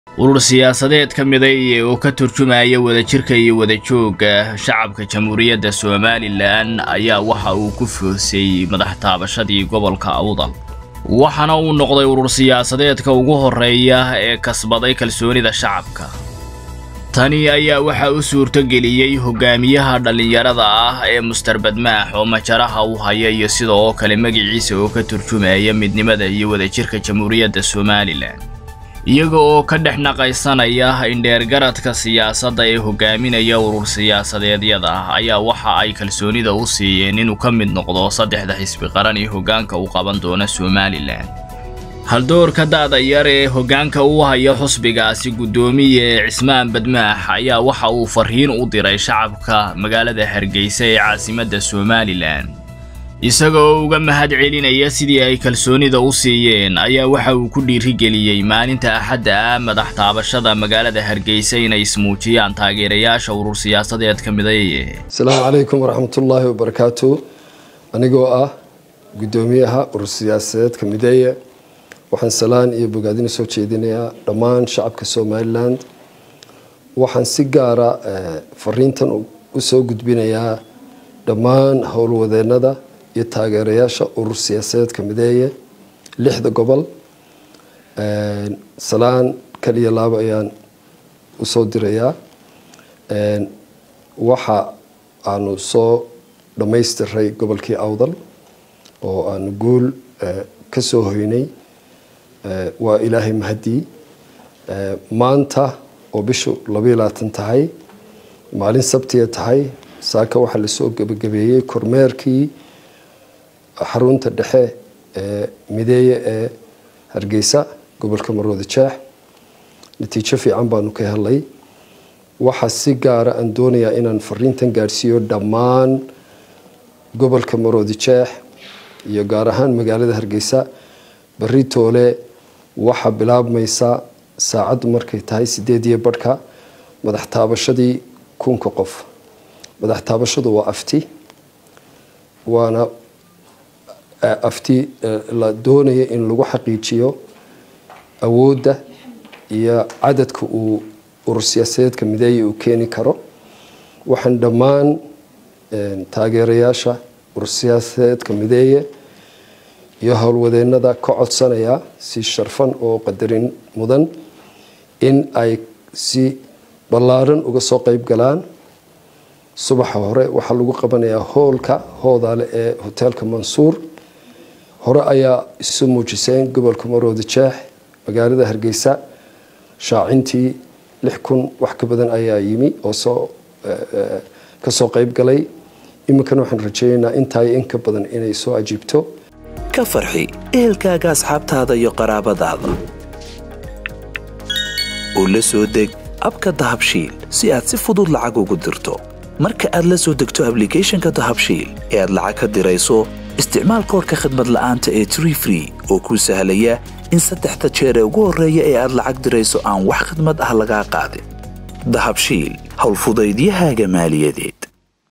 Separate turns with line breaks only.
urur siyaasadeed ka miday oo ka turjumaya wadajirka iyo wadajooga shacabka jamhuuriyadda somalilan ayaa waxa uu ku foosay madax taabashadii gobolka awdal waxaana uu noqday urur siyaasadeedka ugu horreeya ee kasbaday kalsoonida shacabka tani ayaa waxaa u suurtogeliyey hogaamiyaha dhallinyarada ah ee muster badmaax oo majaraha u haya iyo sida oo kale magiciisa oo ka turjumaya midnimada iyo wadajirka jamhuuriyadda somalilan iyaga oo ka dhex naqaysanaya indheergaradka siyaasadda ee hogaaminaya urur siyaasadeedyada ayaa waxa ay kalsoonida u siiyeen inuu ka mid noqdo saddexda xisbi qaran ee hoggaanka u qaban doona somalilan haldoorka da'da yar ee hoggaanka u haya xusbigaasi guddoomiye cismaan badmaax ayaa waxa uu farriin u diray shacabka magaalada hargeysa ee caasimadda somalilan isaga oo uga mahad celinaya sidii ay kalsoonida u siiyeen ayaa waxa uu ku dhiirigeliyey maalinta axadda ah madax taabashada magaalada hargeysa inay ismuujiyaan taageerayaasha urur siyaasadeed ka midaye
asalaamu calaykum waraxmatullaahi wabarakaatu anigoo ah guddoomiyaha urur siyaasadeedka mideeye waxaan salaan iyo bogaadina soo jeedinayaa dhammaan shacabka somalilan waxaan si gaara fariintan u soo gudbinayaa dhammaan howlwadeenada iyo taageerayaasha urur siyaasadeedka mideeye lixda gobol salaan kaliya laabo ayaan usoo dirayaa waxa aanu soo dhammaystiray gobolkii awdal oo aanu guul ka soo hoynay waa ilaahay mahadii maanta oo bishu labaiyo labaatan tahay maalin sabtiga tahay saaka waxaa lasoo gebagabeeyey kormeerkii xarunta dhexe ee mideeye ee hargeysa gobolka marwada jeex natiijo fiican baanu ka helay waxaa si gaara aan doonayaa inaan fariintan gaadhsiiyo dhammaan gobolka marwada jeex iyo gaar ahaan magaalada hargeysa bari toole waxaa bilaabmaysa saacaddu markay tahay sideed iyo badhka madax taabashadii kunka qof madax taabashadu waa afti waana afti la doonaya in lagu xaqiijiyo awoodda iyo cadadka uu urur siyaasadeedka mideeye uu keeni karo waxaan dhammaan taageerayaasha urur siyaasadeedka mideeye iyo howlwadeenada ka codsanayaa si sharfan oo qadarin mudan in ay si ballaaran uga soo qeyb galaan subaxa hore waxaa lagu qabanayaa hoolka hoodaale ee hoteelka mansuur hore ayaa isu muujiseen gobolka marooda jeex magaalada hargeysa shaacintii lix kun wax ka badan ayaa yimi oo soo kasoo qeyb galay iminkana waxaan rajeynaynaa intaa in ka badan inay soo ajiibto
ka farxi ehelkaaga asxaabtaada iyo qaraabadaada oo la soo deg abka dahabshiil si aad si fudud lacag ugu dirto marka aad la soo degto ablicathonka dahabshiil ee aad lacag ka dirayso isticmaal koorka khadmad la'aanta ee tree free oo kuu sahlaya in saddexda jeer ee ugu horreeya ee aad lacag dirayso aan wax khidmad ah lagaa qaadin dahabshiil howlfudaydiyahaaga maaliyadeed